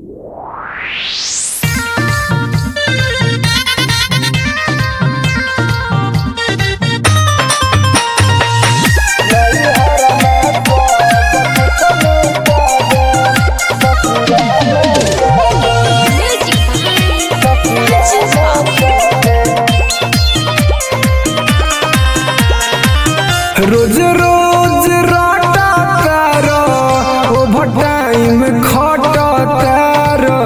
रोज रोज राटा तारो ओभर टाइम खटा तारो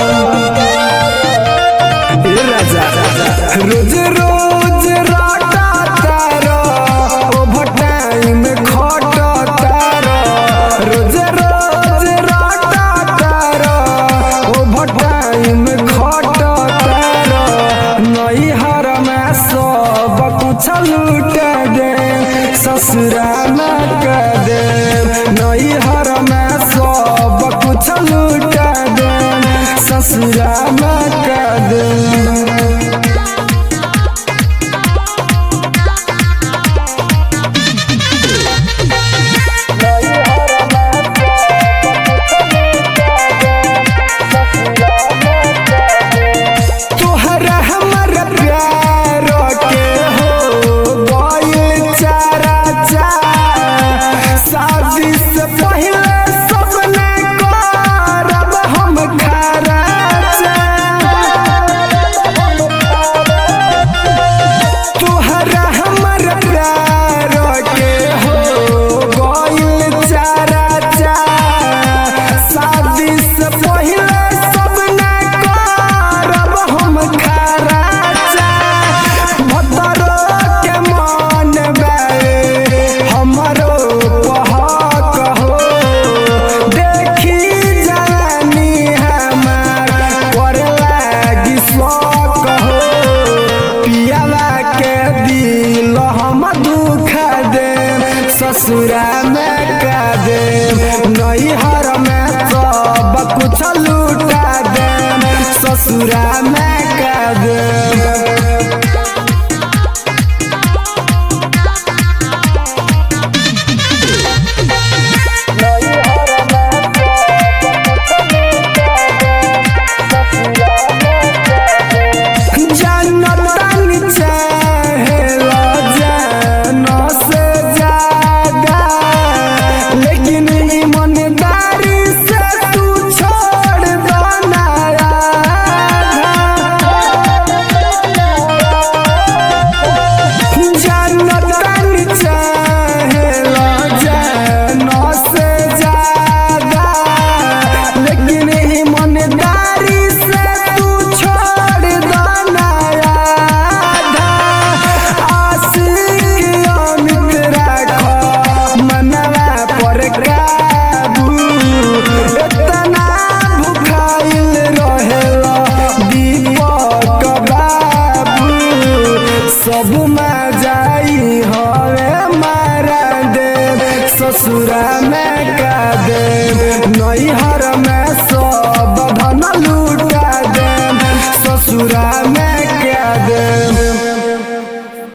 ए राजा रोज रोज राटा तारो ओभर टाइम खटा तारो रोज रोज राटा तारो ओभर टाइम खटा तारो नई हर में सब कुछ लूट दे ससुरा में कर दे नई हर में सब कुछ लूट दे ससुरा में कर दे तोहरा हमर प्यार के हो गइल चारा चा शादी से पहले सपने करब हम खारा तोहरा हमर प्यार के हो गइल चारा चा शादी से पहले सपने करब हम खारा चा भतरो के मन बे हमरो पहक हो देखी जानी हमार पर लागी शौक हो पियाला के दिल हम दुख दे ससुरा में का दे नैहर में सब कुछ लूटा दे ससुरा में का दे जन्नतन चाहेला जान से ज्यादा लेकिन ईमानदारी से तू छोड़ दो ना जन्नतन चाहेला जान से ज्यादा लेकिन ईमानदारी से तू छोड़ दो ना आशिक अमित राखो मनवा पर काबू इतना भुखाइल रहेला दीपक बाबू सब में जाई हवे मारा दे ससुरा में का दे नई